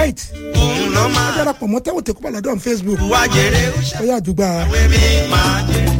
right òun ló ẹ máa darapọ̀ mọ́ tẹ́wọ̀ tẹ́kọ̀ balẹ̀ on facebook wá jèrè ó ó yà àdúgbà ṣàwé mi máa jèrè.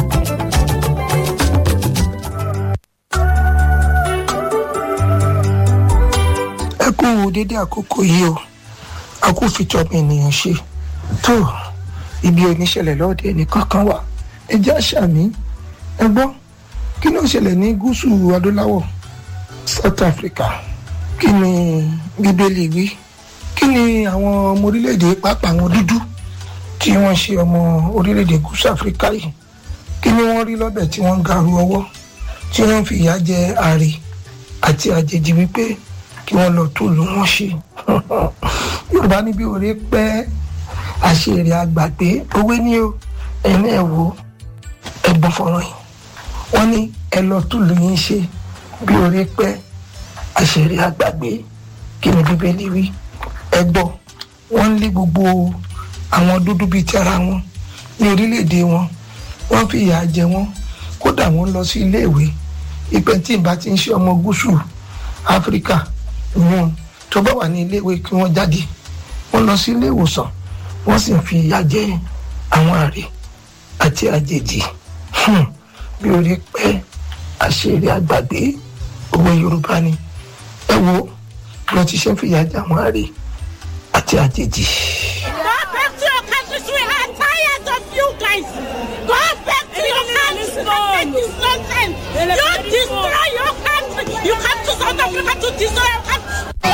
ẹ kú dédé àkókò yìí o a kú fìtọ́ mi ènìyàn ṣe tó ibi oníṣẹ̀lẹ̀ lọ́ọ̀dẹ ẹnìkan kan wà ẹ jẹ́ àṣà mi ẹ gbọ́ kí ló ń ṣẹlẹ̀ ní gúúsù adúláwọ̀ south africa kí ni bíbélì wí kí ni àwọn ọmọ orílẹ̀-èdè pàápàá àwọn dúdú tí wọ́n ṣe ọmọ orílẹ̀-èdè gúúsù áfíríkà yìí kí ni wọ́n rí lọ́bẹ̀ tí wọ́n ń garu ọwọ́ tí wọ́n ń fi ìyà jẹ àrè àti àjèjì wípé kí wọ́n lọ tó lù wọ́n ṣe yorùbá níbi òré pẹ́ àṣèrè àgbàgbé owó ní o ẹni ẹ̀ wò ẹ̀gbọ́n fọ̀rọ̀ yìí wọ́n ní ẹ lọ tó lù yín ṣe bí òré pẹ́ àṣèrè àgbàgbé kí ni bíbélì wí ẹ gbọ́ wọ́n ń lé gbogbo àwọn dúdú bíi ti ara wọn ní orílẹ̀-èdè wọn wọ́n fi ìyà jẹ wọ́n kódà wọ́n lọ sí iléèwé ìpẹ́ tí ìbá ti ń ṣe ọmọ gúúsù áfíríkà ìyún tó bá wà ní iléèwé kí wọ́n jáde wọ́n lọ sí ilé ìwòsàn wọ́n sì ń fi ìyà jẹ àwọn àrè àti àjèjì Hmm. bí orí pẹ́ àṣírí àgbàgbé òwe yorùbá ni ẹ wo bí wọ́n ti ṣe ń fi ìyà jẹ àwọn àrè àti àjèjì. Go back to your countries. We are tired of you guys. Go back to your countries and make this nonsense. You destroy your country. You come to South Africa to destroy your country.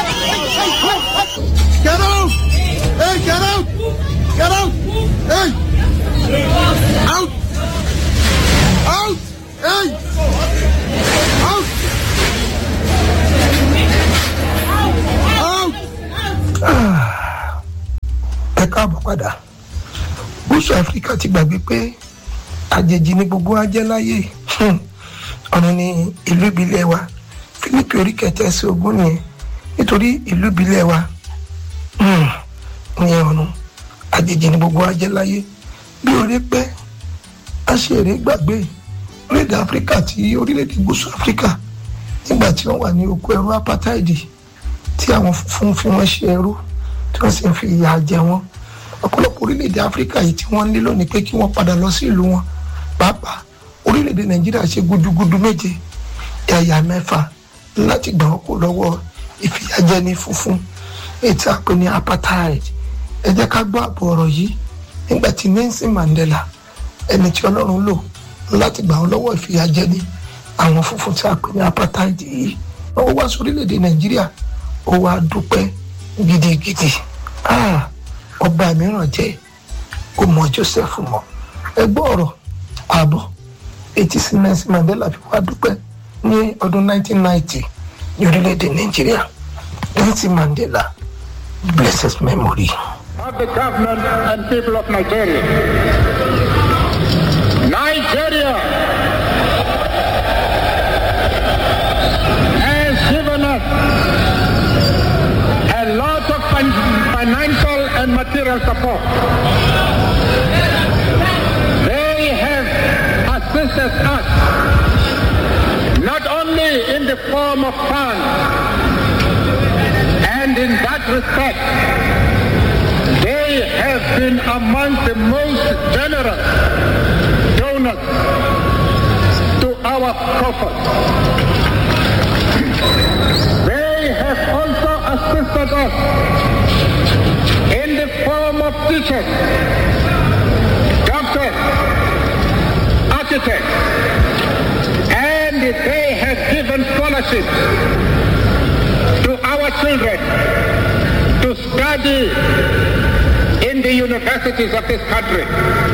Get out! Hey, get out! Get out! Hey! Out! Out! Hey! Out! Out! ẹ káàbọ̀ padà gúúsù áfíríkà ti gbàgbé pé àjèjì ni gbogbo wa jẹ́ láyé Hmm. ọ̀run ni ìlú ìbílẹ̀ wa fílípì orí kẹtẹ sí ogún nìyẹn nítorí ìlú ìbílẹ̀ wa hmm, ní ọ̀run àjèjì ni gbogbo wa jẹ́ láyé bí orí pẹ́ aṣèré gbàgbé orílẹ̀-èdè áfíríkà tí orílẹ̀-èdè gúúsù áfíríkà nígbà tí wọ́n wà ní oko ẹrú apátáìdì tí àwọn funfun fi wọ́n ṣe ẹrú tí wọ́n sì ń fi ìyà jẹ wọ́n ọ̀pọ̀lọpọ̀ orílẹ̀-èdè áfíríkà yìí tí wọ́n ń lé lónìí pé kí wọ́n padà lọ sí ìlú wọn pàápàá orílẹ̀-èdè nàìjíríà ṣe gudugudu méje ẹ̀yà mẹ́fà láti gbà wọ́n kó lọ́wọ́ ìfìyàjẹni funfun ètò àpè ní apartheid ẹ jẹ́ ká gbọ́ àbọ̀ ọ̀rọ̀ yìí nígbà tí Nelson Mandela ẹni tí ọlọ́run lò láti gbà wọ́n lọ́wọ́ ìfìyàjẹni àwọn funfun tí a pè ní apartheid yìí wọ́n wá sí orílẹ̀-èdè nàìjíríà ó wá dúpẹ́ gidigidi Ah, ọba mìíràn jẹ́ kó mọ Joseph mọ́ ẹ gbọ́ ọ̀rọ̀ ààbọ̀ etí sí Nelson Mandela fi wá dúpẹ́ ní ọdún 1990 ní orílẹ̀-èdè nàìjíríà Nelson Mandela blessed memory. of the government and people of Nigeria. Nigeria has given us a lot of fin- financial and material support. They have assisted us not only in the form of funds, and in that respect, they have been among the most generous donors to our coffers. They have also assisted us in the form of teachers, doctors, architects, and they have given scholarships to our children to study in the universities of this country.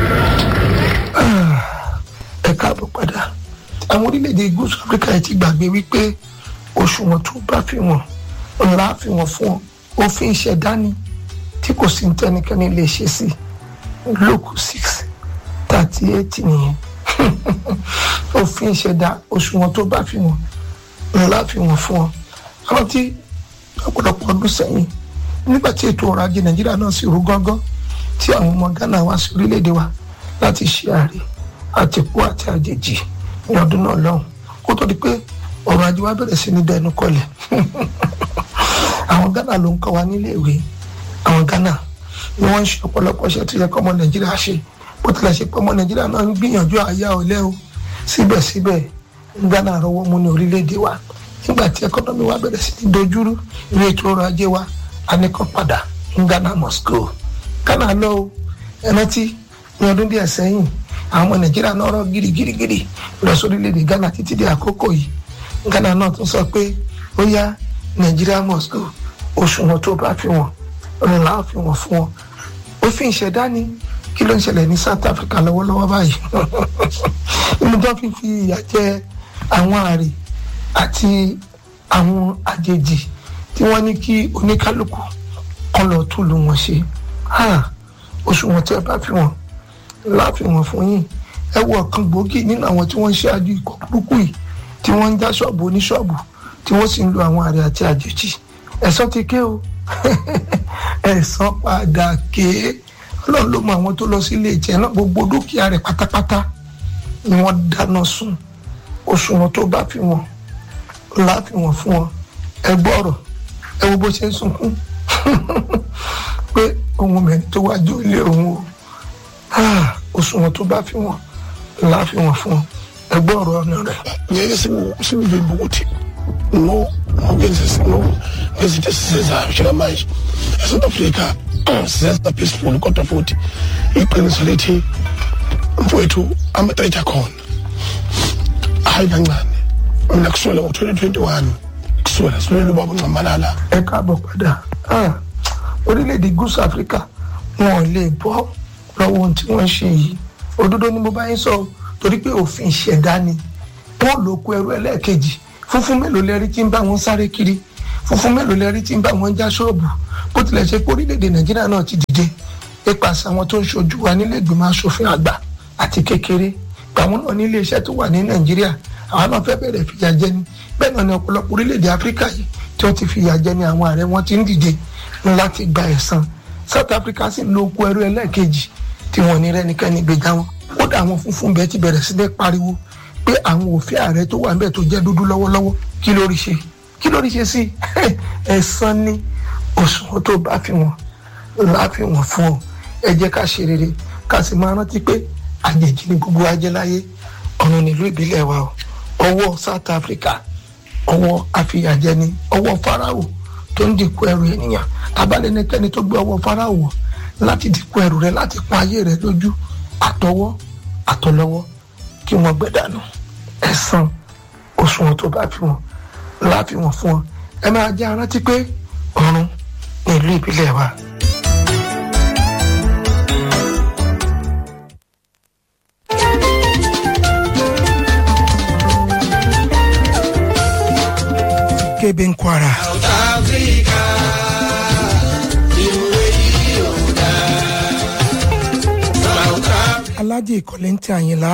ẹ káàbọ̀ padà àwọn orílẹ̀-èdè gúúsù áfíríkà yìí ti gbàgbé wípé òṣùwọ̀n tó bá fi wọ̀n ńlá fi wọ̀n fún ọ òfin ìṣẹ̀dá ni tí kò sí tẹnikẹ́ni lè ṣe sí lókù six thirty eight nìyẹn òfin ìṣẹ̀dá òṣùwọ̀n tó bá fi wọ̀n ńlá fi wọ̀n fún ọ àwọn tí ọ̀pọ̀lọpọ̀ ọdún sẹ́yìn nígbà tí ètò ọrọ̀ ajé nàìjíríà náà sì rú gángan tí àwọn ọmọ ghana wá sí orílẹ̀-èdè wa láti ṣe àárẹ̀ àtìkú àti àjèjì ní ọdún náà lọ́hùn kó tó di pé ọrọ̀ ajé wa bẹ̀rẹ̀ sí ní dẹnu kọlẹ̀ àwọn ghana ló ń kọ́ wa nílé ìwé àwọn ghana ni wọ́n ń ṣe ọ̀pọ̀lọpọ̀ iṣẹ́ tó yẹ kọ́ ọmọ nàìjíríà ṣe bó tilẹ̀ ṣe pé ọmọ nàìjíríà náà ń gbìyànjú àyà ọ̀lẹ́ o síbẹ̀síbẹ̀ ghana rọwọ́ mú ní orílẹ̀-èdè wa nígbà tí ẹkọ́nọ́mì wa bẹ̀rẹ̀ sí ní dojúrú ní ètò ọrọ̀ ajé wa a ní kàn padà ní ghana must go ghana lọ o ẹrántí ní ọdún díẹ̀ sẹ́yìn àwọn ọmọ nàìjíríà náà rọ girigirigiri lọ sórílẹ̀-èdè ghana títí di àkókò yìí ghana náà tún sọ pé ó yá nàìjíríà must go òṣùwọ̀n tó bá fi wọ́n òun làá fi wọ́n fún wọn òfin ìṣẹ̀dá ni kí ló ń ṣẹlẹ̀ ní south africa lọ́wọ́lọ́wọ́ báyìí nínú tó fi fi ìyà jẹ àwọn àrè àti àwọn àjèjì tí wọ́n ní kí oníkálukú kan lọ túlù wọn ṣe òṣùwọ̀n tí ẹ bá fi wọ́n láàfin wọn fún yín ẹ wo ọ̀kan gbòógì nínú àwọn tí wọ́n ń ṣáájú ikọ̀ burúkú yìí tí wọ́n ń já ṣọ́ọ̀bù oníṣọ́ọ̀bù tí wọ́n sì ń lo àwọn àrè àti àjèjì ẹ̀sán ti ké o ẹ̀sán padà ké ọlọ́run ló mọ àwọn tó lọ sí ilé ìjẹ náà gbogbo dúkìá rẹ̀ pátápátá ni wọ́n dáná sun òṣùwọ̀n tó bá fi wọn láàfin wọn fún wọn ẹ gbọ́rọ̀ ẹ wo bó ṣe ń sunkún pé ohun mẹ́rin tó wájú ilé òun o òṣùwọ̀n tó bá fi wọn láàfin wọn fún wọn ẹ gbọ́rọ̀ ọ̀nà rẹ̀. nyɛyɛ sɛ sɛ bɛ buguti no ɔgɛnsɛs no ɛsɛ sɛsɛ ahyɛrɛ man ɛsɛ afrika sɛsɛ peaceful kɔtɔfoti ikpɛnisoleti mfoetu amatɛgya kɔn ahaibanglane mina kusuela ngo 2021 kusuela sulela babo ncamalala ẹ káàbọ̀ padà Ah, orílẹ̀-èdè gúúsù áfíríkà wọn ò lè bọ́ lọ́wọ́ ohun tí wọ́n ń ṣe yìí òdodo ni mo bá yín sọ torí pé òfin ìṣẹ̀dá ni wọ́n lò kó ẹrú ẹlẹ́ẹ̀kejì funfun mélòó lẹ́rí tí ń bá wọn sáré kiri funfun mélòó lẹ́rí tí ń bá wọn já ṣọ́ọ̀bù bó tilẹ̀ ṣe pé orílẹ̀-èdè nàìjíríà náà ti dìde nípasẹ̀ àwọn tó ń ṣojú wa nílé ìgbìmọ̀ asòfin àgbà àti kékeré àwọn náà ní ilé iṣẹ́ tó wà ní nàìjíríà àwọn náà fẹ́ bẹ̀rẹ̀ fìyà jẹ ni bẹ́ẹ̀ náà ni ọ̀pọ̀lọpọ̀ orílẹ̀-èdè áfíríkà yìí tí wọ́n ti fìyà jẹ ni àwọn ààrẹ wọn ti ń dìde láti gba ẹ̀san south africa sì ń lo oko ẹrú ẹlẹ́ẹ̀kejì tí wọ́n ní rẹ́nikẹ́ni gbèjà wọn kódà àwọn funfun bẹ́ẹ̀ ti bẹ̀rẹ̀ sí ní pariwo pé àwọn òfin ààrẹ tó wà níbẹ̀ tó jẹ́ dúdú lọ́wọ́lọ́wọ́ kí lórí ṣe kí lórí ṣe sí ẹ̀san ní òṣùwọ̀n tó bá fi wọn láàfin wọn fún ọ ẹ jẹ́ ká ṣe rere ká sì máa rántí pé àjèjì ni gbogbo ajẹ́ láyé ọ̀run nílùú ìbílẹ̀ wa o ọwọ́ south africa ọwọ́ àfìyàjẹni ọwọ́ farao tó ń dìkú ẹrù ènìyàn tabalẹ́nikẹ́ni tó gbé ọwọ́ farao wọ̀ láti dìkú ẹrù rẹ láti pọ́n ayé rẹ lójú àtọwọ́ àtọlọ́wọ́ kí wọ́n gbẹ̀dànù ẹ̀san òṣùwọ̀n tó bá fi wọn láàfin wọn fún ọ ẹ máa jẹ́ arántí pé ọ̀run ní ìlú ìbílẹ̀ wa. kebe nkwara South Africa, ìwé yìí ò dáa. South Africa. alájì ìkọlẹ́ntì àyìnlá